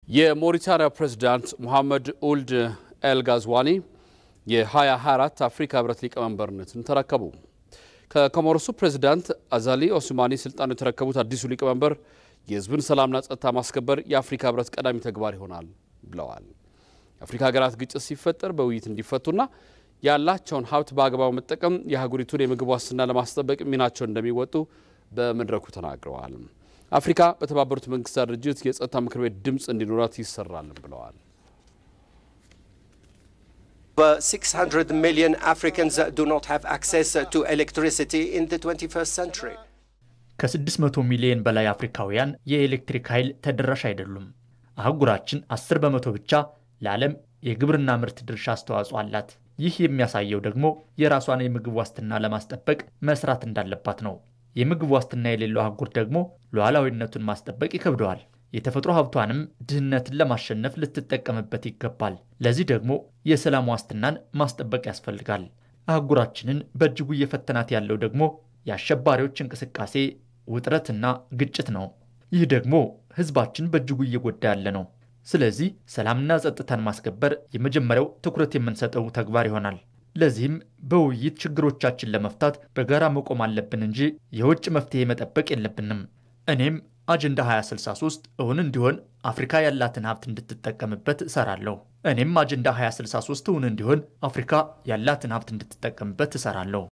የሞሪታንያ ፕሬዝዳንት ሙሐመድ ኡልድ ኤል ጋዝዋኒ የ2024 አፍሪካ ህብረት ሊቀመንበርነትን ተረከቡ። ከኮሞሮሱ ፕሬዝዳንት አዛሊ ኦስማኒ ስልጣኑ የተረከቡት አዲሱ ሊቀመንበር የህዝብን ሰላምና ጸጥታ ማስከበር የአፍሪካ ህብረት ቀዳሚ ተግባር ይሆናል ብለዋል። የአፍሪካ ሀገራት ግጭት ሲፈጠር በውይይት እንዲፈቱና ያላቸውን ሀብት በአግባቡ መጠቀም የአህጉሪቱን የምግብ ዋስትና ለማስጠበቅ ሚናቸውን እንደሚወጡ በመድረኩ ተናግረዋል። አፍሪካ በተባበሩት መንግስታት ድርጅት የጸጥታ ምክር ቤት ድምፅ እንዲኖራት ይሰራልም ብለዋል። Over 600 million Africans do not have access to electricity in the 21st century. ከ600 ሚሊዮን በላይ አፍሪካውያን የኤሌክትሪክ ኃይል ተደራሽ አይደሉም። አህጉራችን 10 በመቶ ብቻ ለዓለም የግብርና ምርት ድርሻ አስተዋጽኦ አላት። ይህ የሚያሳየው ደግሞ የራሷን የምግብ ዋስትና ለማስጠበቅ መስራት እንዳለባት ነው። የምግብ ዋስትና የሌለው አህጉር ደግሞ ሉዓላዊነቱን ማስጠበቅ ይከብደዋል። የተፈጥሮ ሀብቷንም ድህነትን ለማሸነፍ ልትጠቀምበት ይገባል። ለዚህ ደግሞ የሰላም ዋስትናን ማስጠበቅ ያስፈልጋል። አህጉራችንን በእጅጉ እየፈተናት ያለው ደግሞ የአሸባሪዎች እንቅስቃሴ ውጥረትና ግጭት ነው። ይህ ደግሞ ህዝባችን በእጅጉ እየጎዳ ያለ ነው። ስለዚህ ሰላምና ጸጥታን ማስከበር የመጀመሪያው ትኩረት የምንሰጠው ተግባር ይሆናል። ለዚህም በውይይት ችግሮቻችን ለመፍታት በጋራ መቆም አለብን እንጂ የውጭ መፍትሄ መጠበቅ የለብንም። እኔም አጀንዳ 2063 እውን እንዲሆን አፍሪካ ያላትን ሀብት እንድትጠቀምበት እሰራለሁ። እኔም አጀንዳ 2063 እውን እንዲሆን አፍሪካ ያላትን ሀብት እንድትጠቀምበት እሰራለሁ።